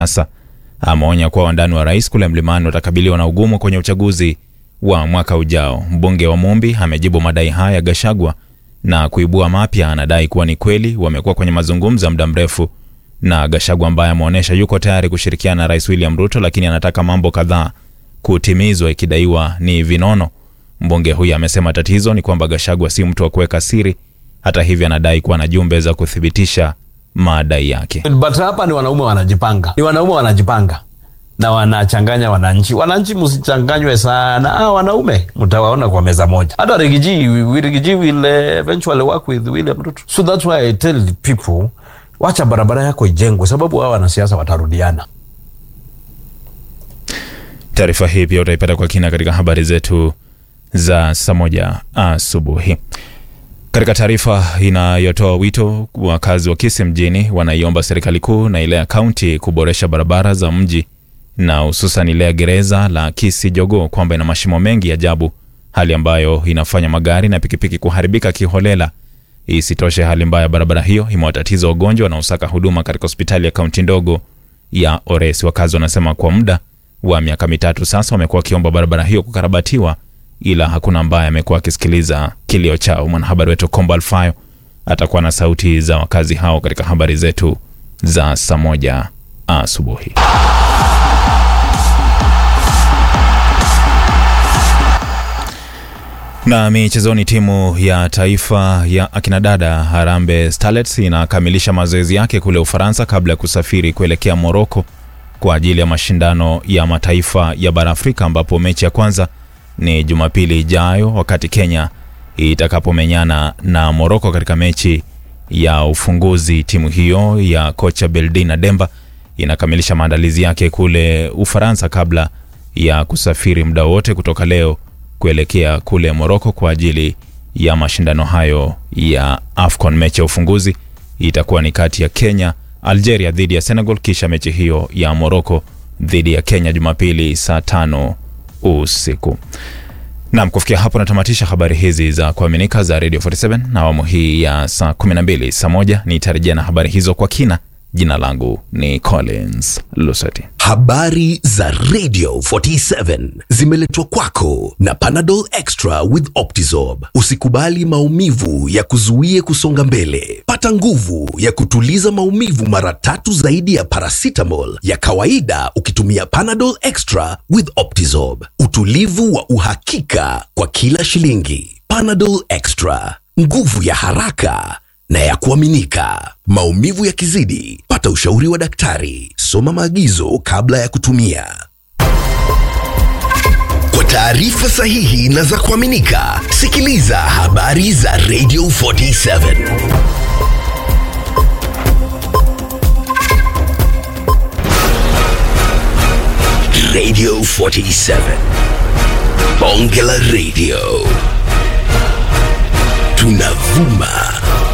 Sasa ameonya kuwa wandani wa rais kule mlimani watakabiliwa na ugumu kwenye uchaguzi wa mwaka ujao. Mbunge wa Mumbi amejibu madai haya ya Gashagwa na kuibua mapya. Anadai kuwa ni kweli wamekuwa kwenye mazungumzo ya muda mrefu na Gashagwa ambaye ameonyesha yuko tayari kushirikiana na Rais William Ruto, lakini anataka mambo kadhaa kutimizwa, ikidaiwa ni vinono. Mbunge huyu amesema tatizo ni kwamba Gashagwa si mtu wa kuweka siri. Hata hivyo, anadai kuwa na jumbe za kuthibitisha madai yake. But hapa ni wanaume wanajipanga, ni wanaume wanajipanga na wanachanganya wananchi. Wananchi msichanganywe sana. Ah, wanaume mtawaona kwa meza moja. Hata Rigiji, Rigiji will eventually work with William Ruto. So that's why I tell the people, wacha barabara yako ijengwe, sababu hao wanasiasa watarudiana. Taarifa hii pia utaipata kwa kina katika habari zetu za saa moja asubuhi. Katika taarifa inayotoa wito, wakazi wa Kisii mjini wanaiomba serikali kuu na ile ya kaunti kuboresha barabara za mji na hususan ile ya gereza la Kisii Jogoo kwamba ina mashimo mengi ajabu, hali ambayo inafanya magari na pikipiki kuharibika kiholela. Isitoshe, hali mbaya ya barabara hiyo imewatatiza wagonjwa wanaosaka huduma katika hospitali ya kaunti ndogo ya Oresi. Wakazi wanasema kwa muda wa miaka mitatu sasa wamekuwa wakiomba barabara hiyo kukarabatiwa, ila hakuna ambaye amekuwa akisikiliza kilio chao. Mwanahabari wetu Kombo Alfayo atakuwa na sauti za wakazi hao katika habari zetu za saa moja asubuhi. Na michezoni, timu ya taifa ya akinadada Harambee Starlets inakamilisha mazoezi yake kule Ufaransa kabla ya kusafiri kuelekea Moroko kwa ajili ya mashindano ya mataifa ya bara Afrika, ambapo mechi ya kwanza ni Jumapili ijayo, wakati Kenya itakapomenyana na Moroko katika mechi ya ufunguzi. Timu hiyo ya kocha Beldina Demba inakamilisha maandalizi yake kule Ufaransa kabla ya kusafiri muda wote kutoka leo kuelekea kule Moroko kwa ajili ya mashindano hayo ya AFCON. Mechi ya ufunguzi itakuwa ni kati ya Kenya, Algeria dhidi ya Senegal, kisha mechi hiyo ya Moroko dhidi ya Kenya Jumapili saa tano usiku. Naam, kufikia hapo natamatisha habari hizi za kuaminika za Radio 47 na awamu hii ya saa 12. Saa moja nitarejea na habari hizo kwa kina. Jina langu ni Collins Lusati. Habari za Radio 47 zimeletwa kwako na Panadol Extra with Optizorb. Usikubali maumivu ya kuzuie kusonga mbele. Pata nguvu ya kutuliza maumivu mara tatu zaidi ya paracetamol ya kawaida ukitumia Panadol Extra with Optizorb. Utulivu wa uhakika kwa kila shilingi. Panadol Extra, nguvu ya haraka na ya kuaminika. Maumivu yakizidi, pata ushauri wa daktari. Soma maagizo kabla ya kutumia. Kwa taarifa sahihi na za kuaminika, sikiliza habari za Radio 47. Radio 47. Bonge la Radio. Tunavuma